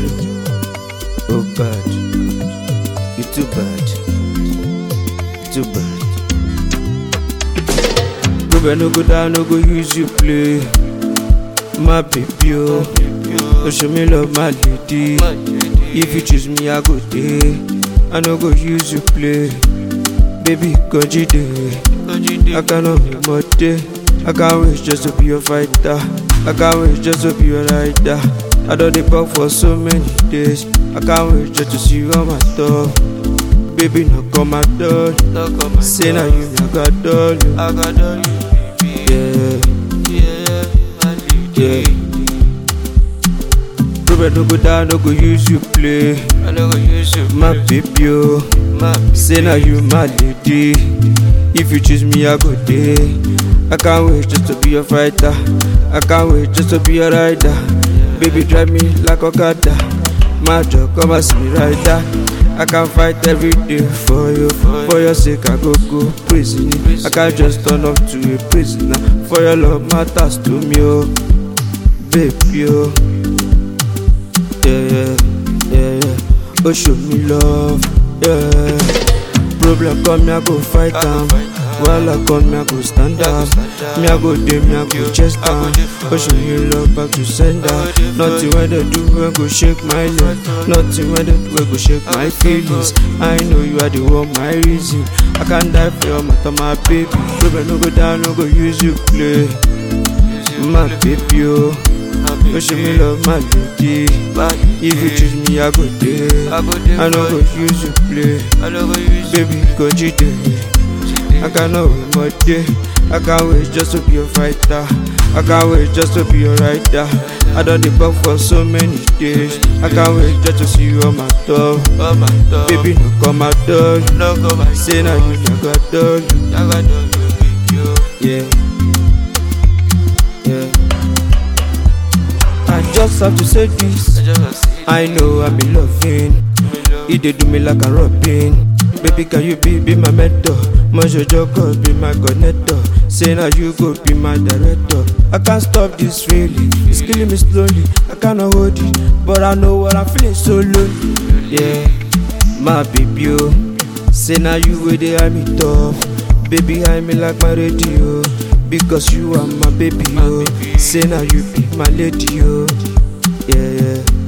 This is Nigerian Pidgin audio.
ball. Oh God, you too bad, too bad. Ruben no go down, no go use you play. My baby, oh, oh show me love, my lady. If you choose me, I go day. I no go use you play. Baby, go day. I cannot be more day. I can't wait just to be your fighter. I can't wait just to be your rider. I done the pop for so many days. I can't wait just to see you on my top. Baby, knock on my door. Say now you I got all you. I got all you, baby. Yeah, Yeah, my yeah. lady. Ruben no go down, no go use you play. I no go use you, My baby, oh. my Say now you my lady. If you choose me, I go day. I can't wait just to be your fighter. I can't wait just to be your rider. Baby, drive me like Okada. My job, come and see me right there. I can fight every day for you. For your sake, I go go prison. I can't just turn up to a prisoner. For your love matters to me, oh, baby, oh. Yeah, yeah, yeah, yeah. Oh, show me love, yeah. Problem come, me I go fight am. Wahala come, me I go stand up. Me I go dey, me I go chest down. Oh, show me love back to sender. Nothing when they do, we go shake my leg. Nothing when they do, we go shake my feelings. I know you are the one, my reason. I can die for your matter, my baby. Problem no go down, no go use you play. My baby, oh. Oh, show me love, my lady. If you choose me, I go there. I go there I no for go you. use you play. I no go use you, Baby, go cheat I cannot wait more day. I can't wait just to be a fighter. I can't wait just to be your rider. I done the buck for so many days. I can't wait just to see you on my door. oh my dog. Baby, no come my door. no go my Say now you never done. I got all you, baby. oh. Yeah. Yeah. I just have to say this. I just wanna see I know I'm in loving. me love. He dey do me like a robin. Baby, can you be, be my mentor? My Jojo God be my connector. Say now you go be my director. I can't stop this feeling. It's killing me slowly. I cannot hold it, but I know what I'm feeling so lonely. Yeah, my baby, oh. Say now you way they eye me tough. Baby, eye me like my radio. Because you are my baby, oh. Say now you be my lady, oh. Yeah, yeah.